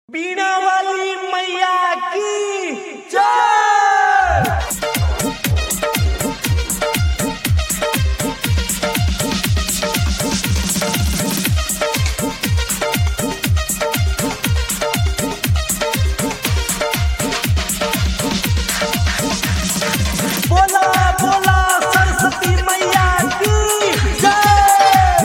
बीणा वाली मैया की जय बोला बोला सरस्वती मैया की जय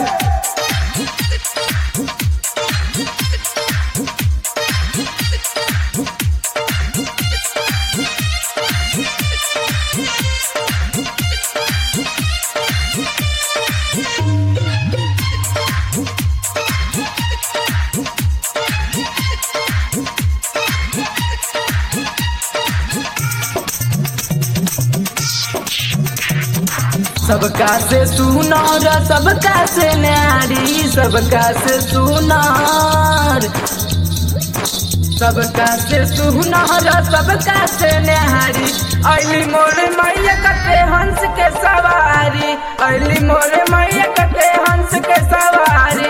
सबका से सुनार सबका से न्यारी सबका से सुनार सबका से सुनार सबका से न्यारी अली मोरे मैया कटे हंस के सवारी अली मोरे मैया कटे हंस के सवारी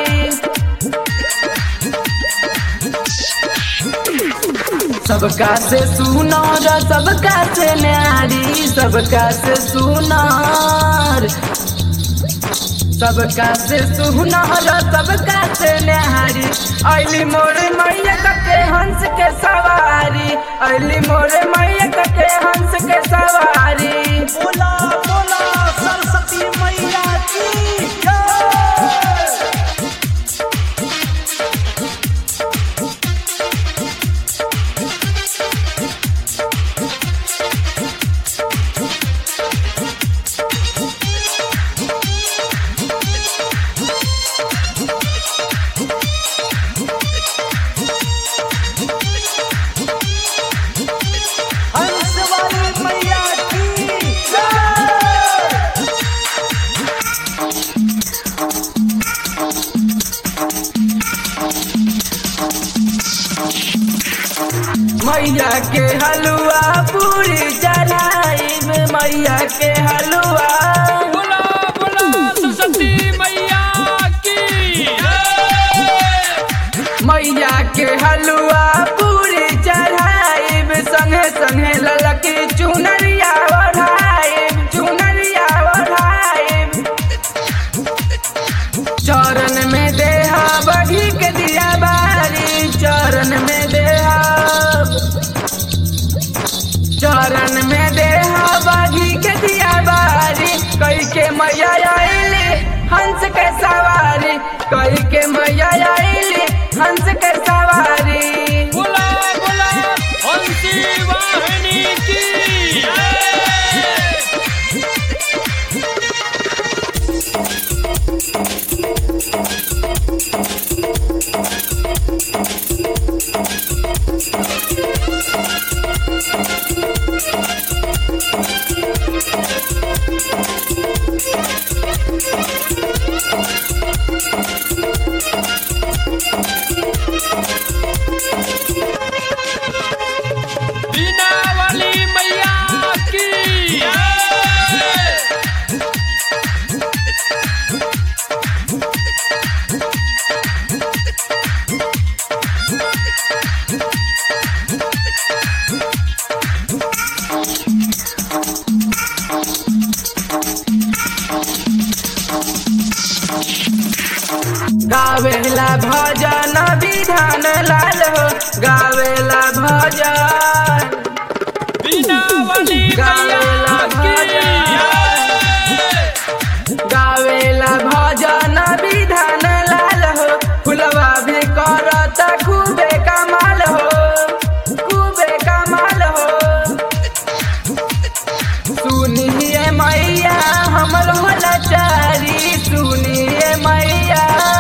सबका से सुनार सबका से न्यारी सबका से सुनार सबका से सुनार सबका से न्यारी अली मोरे मैया कटे हंस के सवारी अली मोरे मैया कटे हंस के सवारी बोला बोला सरस्वती मैया की जय हंस वाली मैया की जय मैया के हलवा पूरी चढ़ाई में मैया के हलवा बोला बोला सरस्वती मैया की मैया के हलवा पूरी चढ़ाई संगे संगे ललकी चुनरिया ओढ़ाई चुनरिया ओढ़ाई चरण में देहा बढ़ी के दिया बारी चरण में देहा चरण में देहा बागी के दिया बारी कई के मैया आईली हंस के सवारी कई के मैया आईली हंस के सवारी बोला बोला हंसी वाहिनी की बीना वाली मैया की गावेला भजन विधान लाल हो गावेला भजन बीना वाली गावेला मैया की गावेला भजन विधान लाल हो फुलवा भी करत खूबे कमाल हो खूबे कमाल हो सुनिए मैया हमर होला चारी सुनिए मैया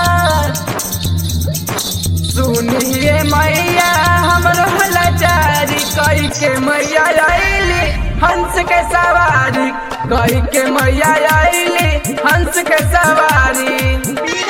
सुनिए मैया हमर होला चारी कई के मैया आईली हंस के सवारी कई के मैया आईली हंस के सवारी बीणा